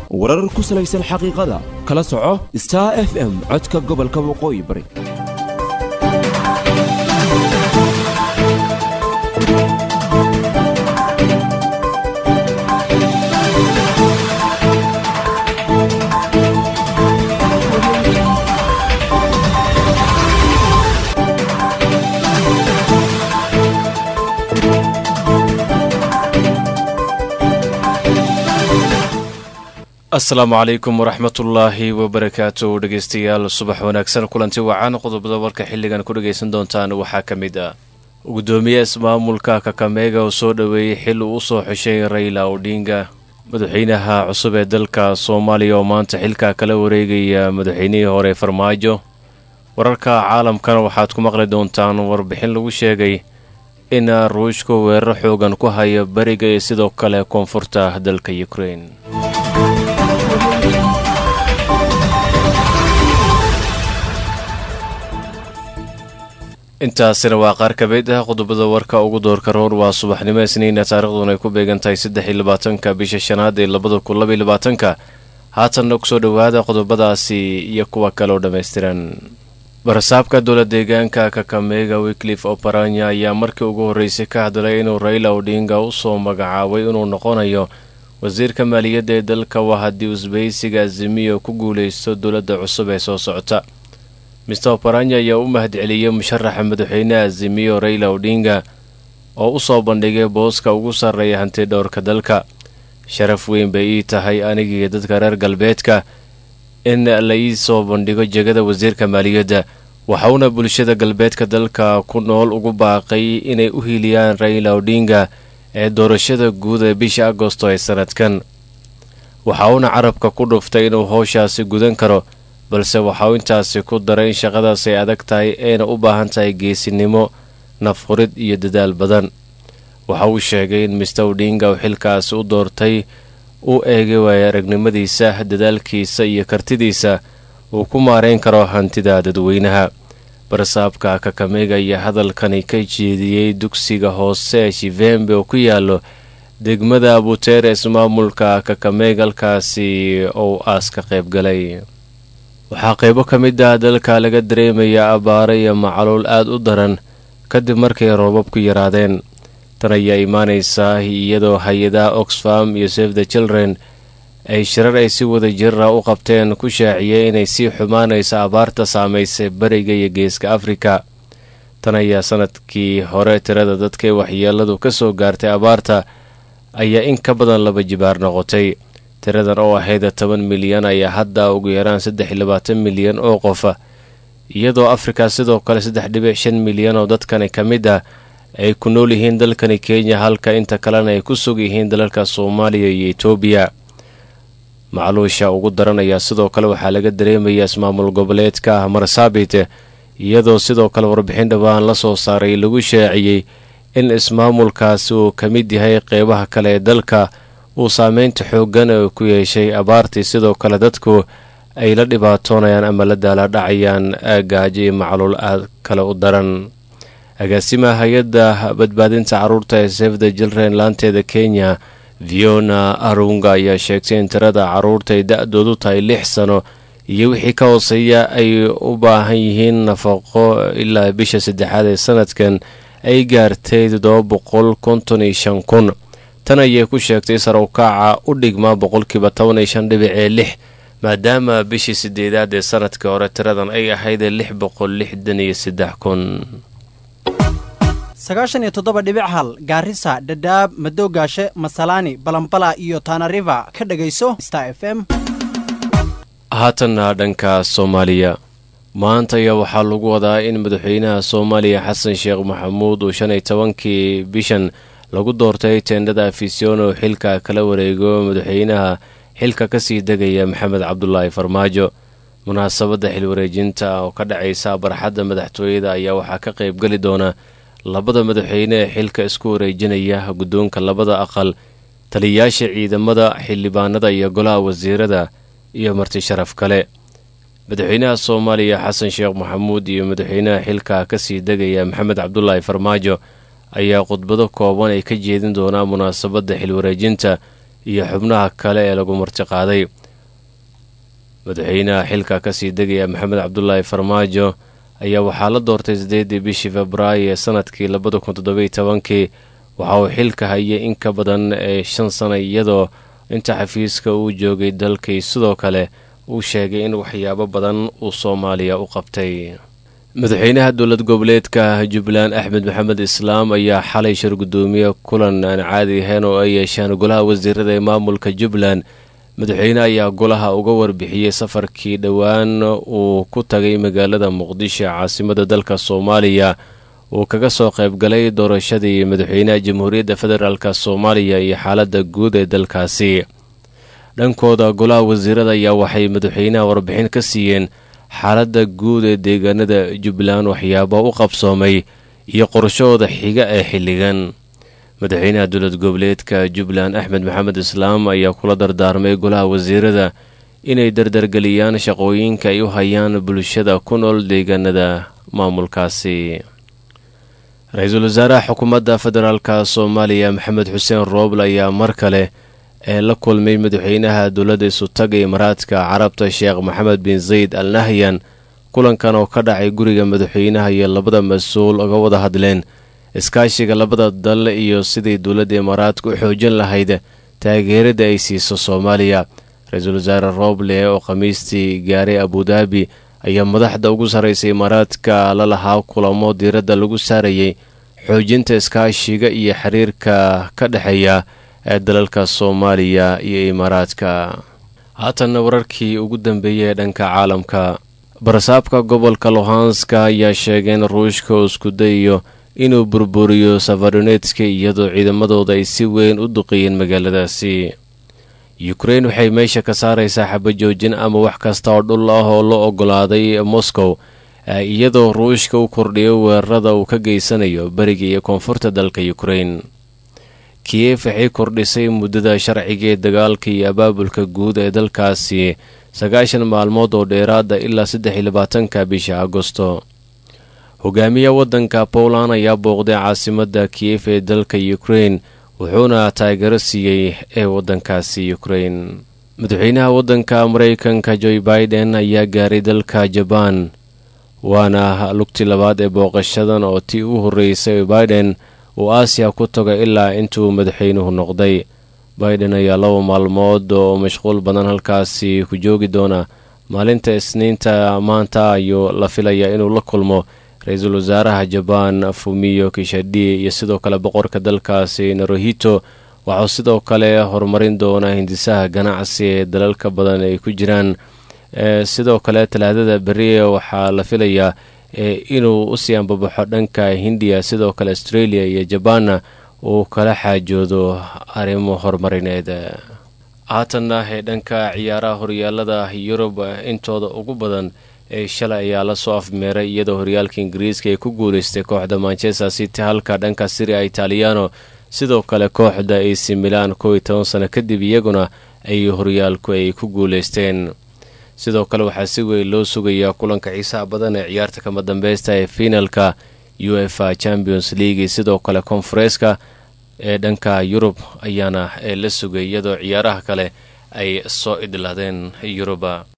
warar ku salaysan xaqiiqada kala soco star f m codka gobolka waqooyi bari asalaamu calaykum waraxmatullaahi wabarakaatu dhegeystayaal subax wanaagsan kulanti wacan qodobada warka xilligan ku dhegaysan doontaan waxaa ka mid ah gudoomiye ismaamulka kakameega oo soo dhoweeyey xil uu usoo xeshay rayla odhinga madaxweynaha cusub ee dalka soomaaliya oo maanta xilka kala wareegaya madaxweynihii hore farmaajo wararka caalamkana waxaad ku maqli doontaan warbixin lagu sheegay in ruushku weeraro xoogan ku haya beriga iyo sidoo kale koonfurta dalka ukrein intaasina waa qaar ka mid ah qodobada warka ugu doorka roor waa subaxnimo isniina taariikhduna ay ku beegan tahay saddex iyo labaatanka bisha shanaad ee labada kun laba iyo labaatanka haatanna kusoo dhowaada qodobadaasi iyo kuwa kale oo dhammaystiran barasaabka dowla deegaanka kakameega wiklif oparanya ayaa markii ugu horreysay ka hadlay inuu rayla odhinga usoo magacaabay inuu noqonayo wasiirka maaliyadda ee dalka waa haddii usbeysiga azimiyo ku guulaysto dowladda cusub ee soo socota mister oparanya ayaa u mahadceliyey musharaxa madaxweyneha azimiyo rayla odhinga oo u soo bandhigay booska ugu sarreeya hanti dhowrka dalka sharaf weyn bay ii tahay anigii dadka reer galbeedka in la ii soo bandhigo jegada wasiirka maaliyadda waxauna bulshada galbeedka dalka ku nool ugu baaqay inay u hiiliyaan rayla odhinga ee doorashada guud ee bisha agosto ee sanadkan waxa uuna carabka ku dhuftay inuu howshaasi gudan karo balse waxauu intaasi ku daray in shaqadaas ay adag tahay ayna u baahan tahay geesinimo nafhurid iyo dadaal badan waxa uu sheegay in mister odhinga uu xilkaasi u doortay uu eegay waaya aragnimadiisa dadaalkiisa iyo kartidiisa uu ku maareyn karo hantida dadweynaha barasaabka kakameega ayaa hadalkani ka jeediyey dugsiga hoose ee shivembe oo ku yaalo degmada abuteere ismaamulka kakameeg halkaasi ou aas ka qayb galay waxaa qaybo ka mid ah dalka laga dareemayaa abaaro iyo macaluul aada u daran kadib markay roobabku yaraadeen tan ayaa imaanaysaa iyadoo hay-adaha oxfam iyo save the children ay shirar ay si wada jirra u qabteen ku shaaciyey inay sii xumaanayso abaarta saamaysay beriga iyo geeska afrika tan ayaa sanadkii hore tirada dadkay waxyeeladu ka soo gaartay abaarta ayaa in ka badan laba jibaar noqotay tiradan oo ahayd toban milyan ayaa hadda ugu yaraan saddex iyo labaatan milyan oo qofa iyadoo afrika sidoo kale saddex dhibic shan milyan oo dadkani ka mid ah ay ku nool yihiin dalkani kenya halka inta kalena ay ku sug yihiin dalalka soomaaliya iyo etoobiya macluusha ugu daran ayaa sidoo kale waxaa laga dareemayaa ismaamul goboleedka marsaabit iyadoo sidoo kale warbixin dhowaan la soo saaray lagu shaaciyey in ismaamulkaasi uu ka mid yahay qeybaha kale ee dalka uu saameynta xooggan ee ku yeeshay abaartii sidoo kale dadku ay la dhibaatoonayaan ama la daaladhacayaan gaajo iyo macluul aad kale u daran agaasimaha hay-adda badbaadinta carruurta ee sefda jilren laanteeda kenya viona arunga ayaa sheegtay in tirada carruurta ay da-doodu tahay lix sano iyo wixii ka hooseeya ay u baahan yihiin nafaqo ilaa bisha saddexaad ee sanadkan ay gaartay toddoba boqol konton iyo shan kun tan ayay ku sheegtay sarowkaaca u dhigmaa boqolkiiba toban iyo shan dhibic ee lix maadaama bishii sideedaad ee sanadkii hore tiradan ay ahayd lix boqol lixdan iyo saddex kun sagaashan iyo toddoba dhibic hal gaarisa dhadhaab madoogaashe masalaani balambala iyo taanariva ka dhegayso star f m haatanna dhanka soomaaliya maanta ayaa waxaa lagu wadaa in madaxweynaha soomaaliya xasan sheekh maxamuud uu shan iyo tobankii bishan lagu doortay teendhada afision oo xilka kala wareego madaxweynaha xilka kasii degaya maxamed cabdulaahi farmaajo munaasabadda xilwareejinta oo ka dhacaysa barxadda madaxtooyada ayaa waxaa ka qaybgeli doona labada madaxweyne ee xilka isku wareejinaya guddoonka labada aqal taliyayaasha ciidamada xildhibaanada iyo golaha wasiirada iyo marti sharaf kale madaxweynaha soomaaliya xasan sheekh maxamuud iyo madaxweynaha xilka kasii degaya maxamed cabdulaahi farmaajo ayaa khudbado kooban ay ka jeedin doonaa munaasabadda xilwareejinta iyo xubnaha kale ee lagu martiqaaday madaxweynaha xilka kasii degaya maxamed cabdulaahi farmaajo ayaa waxaa la doortay sideedii bishii februaayo ee sanadkii labada kun toddobiyo tobankii waxa uu xilka hayay in ka badan ee shan sana iyadoo inta xafiiska uu joogay dalkii sidoo kale uu sheegay in waxyaabo badan uu soomaaliya u qabtay madaxweynaha dowlad goboleedka jubbaland axmed maxamed islaam ayaa xalay shir gudoomiye kulan aan caadi ahayn oo ay yeeshaan golaha wasiirada ee maamulka jubbaland madaxweyne ayaa golaha uga warbixiyey safarkii dhowaan uu ku tagay magaalada muqdisho caasimada dalka soomaaliya uu kaga soo qaybgalay doorashadii madaxweynaha jamhuuriyadda federaalk soomaaliya iyo xaaladda guud ee dalkaasi dhankooda golaha wasiirada ayaa waxay madaxweynaha warbixin ka siiyeen xaaladda guud ee deegaanada jubbaland waxyaaba u qabsoomay iyo qorshahooda xiga ee xilligan madaxweynaha dowlad goboleedka jubbaland axmed maxamed islaam ayaa kula dardaarmay golaha wasiirada inay dardargeliyaan shaqooyinka ay u hayaan bulshada ku nool deegaanada maamulkaasi ra-iisul wasaaraha xukuumadda federaalk soomaaliya maxamed xuseen rooble ayaa mar kale ee la kulmay madaxweynaha dowladda isutaga imaaraadka carabta sheekh maxamed bin zayd al nahyan kulankan oo ka dhacay guriga madaxweynaha iyo labada mas-uul uga wada hadleen iskaashiga labada dal iyo sidii dowladda imaaraadka u xoojin lahayd taageerada ay siiso soomaaliya ra-iisul wasaare rooble oo khamiistii gaaray abudaabi ayaa madaxda ugu sarraysa imaaraadka la lahaa kulamo diiradda lagu saarayay xoojinta iskaashiga iyo xiriirka ka dhexeeya ee dalalka soomaaliya iyo imaaraadka haatanna wararkii ugu dambeeyay ee dhanka caalamka barasaabka gobolka lohanska ayaa sheegay in ruushka uu isku dayayo inuu burburiyo safaronetska iyadoo ciidamadooda ay si weyn u duqeeyeen magaaladaasi yukrain waxay meesha ka saaraysaa xabajoojin ama wax kasta oo dhul ah oo la ogolaaday moscow iyadoo ruushka u kordhiyo weerarada uu ka geysanayo beriga iyo koonfurta dalka yukrain kiyef waxay kordhisay muddada sharciga ee dagaalka iyo abaabulka guud ee dalkaasi sagaashan maalmood oo dheeraada ilaa saddex iyo labaatanka bisha agosto hogaamiya waddanka poland ayaa booqday caasimadda kiyef ee dalka ukrain wuxuuna taageero siiyey ee waddankaasi ukrain madaxweynaha waddanka maraykanka joe biden ayaa gaaray dalka jabaan waana lugtii labaad ee booqashadan oo tii u horreysay biden uu aasiya ku tago ilaa intuu madaxweynuhu noqday biden ayaa laba maalmood oo mashquul badan halkaasi ku joogi doona maalinta isniinta maanta ayuu la filayaa inuu la kulmo ra-iisul wasaaraha jabaan fumiyo kishadhi iyo sidoo kale boqorka dalkaasi narohito waxuu sidoo kale horumarin doonaa hindisaha ganacsi ee dalalka badan ay ku jiraan sidoo kale talaadada beri waxaa la filayaa inuu usii ambabaxo dhanka hindiya sidoo kale australia iyo jabaanna uu kala xaajoodo arrimo horumarineed haatanna ee dhanka ciyaaraha horyaalada yurub intooda ugu badan ee shalay ayaa lasoo afmeeray iyadoo horyaalka ingiriiska ay ku guuleystay kooxda manchester city halka dhanka siria italiano sidoo kale kooxda ac milan kow iyo toban sano kadib iyaguna ay horyaalku ay ku guuleysteen sidoo kale waxaa si weyn loo sugayaa kulanka xiisaha badan ee ciyaarta kama dambeysta ee finalka u f a champions league sidoo kale konfareeska ee dhanka yurub ayaana la sugay iyadoo ciyaaraha kale ay soo idlaadeen yuruba